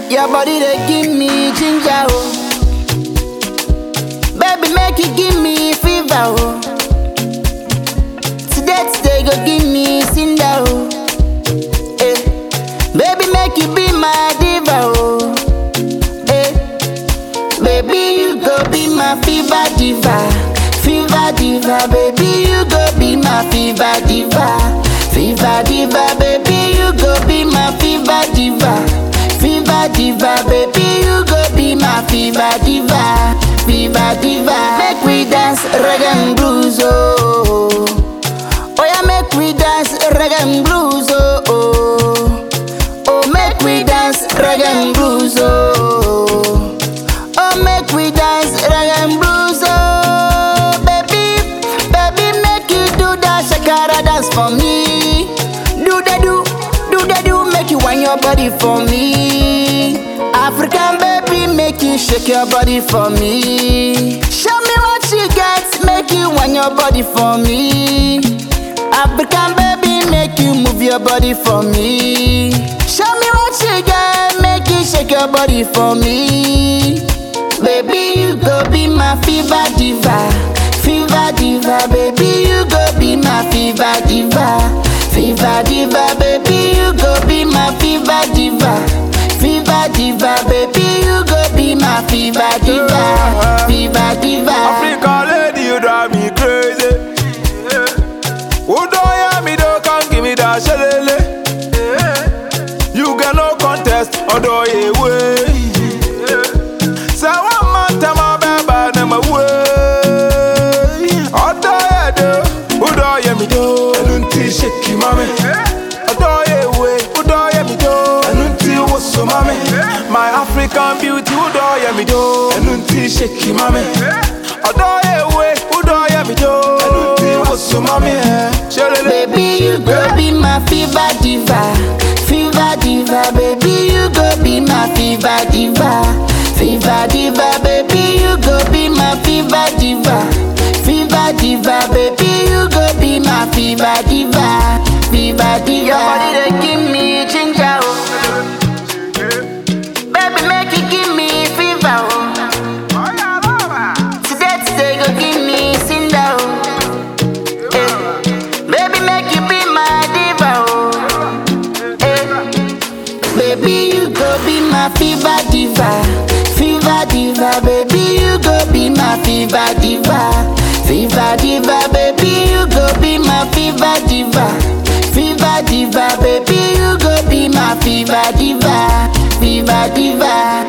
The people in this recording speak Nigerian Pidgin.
Your body they give me ginger, oh. Baby, make you give me fever, oh. Today, today, go give me cinder, oh. Eh. Baby, make you be my diva, oh. Eh. Baby, you go be my fever diva. Fever diva, baby, you go be my fever diva. Fever diva, baby, you go be my fever diva. Fever diva, baby, you go be my fever diva. Fever diva, make we dance reggae and blues, oh. Oh yeah, make we dance reggae and blues, oh. oh. Oh, make we dance reggae and blues, oh. Oh, make we dance reggae and blues, oh. Baby, baby, make you do that shakara dance for me. Do the do, do the do, make you wind your body for me. African baby, make you shake your body for me. Show me what you got, make you wind your body for me. African baby, make you move your body for me. Show me what you got, make you shake your body for me. Baby, you go be my fever diva. Fever diva, baby, you go be my fever diva. Fever diva, baby, you go be my fever diva. Fever diva, baby, you go be my fever diva. Fever diva. Africa lady, you drive me crazy. Who don't hear me, don't come give me that shalele. You got no contest, although you way. Say one man, tell my baby, name away. Although you do, who don't hear me, do. I don't think shake you, mommy. Although you way, who don't hear me, do. I don't think what's so, mommy. My African beauty, who don't hear me, do. I don't think shake you, mommy. Although you way, who don't hear me, do. I don't think what's so, mommy. Shalele. Baby, you go be my fever diva. Fever diva, baby, you go be my fever diva. Fever diva, baby, you go be my fever diva. Fever diva, baby, you go be my fever diva. Fever diva. Your body they give me ginger, oh. Baby, make you give me fever, oh. Today, today, go give me cinder, oh. Eh. Baby, make you be my diva, oh. Eh. Baby, you go be my fever diva. Fever diva, baby, you go be my fever diva. Fever diva, baby, you go be my fever diva. Fever diva, baby, you go be my fever diva. Fever diva.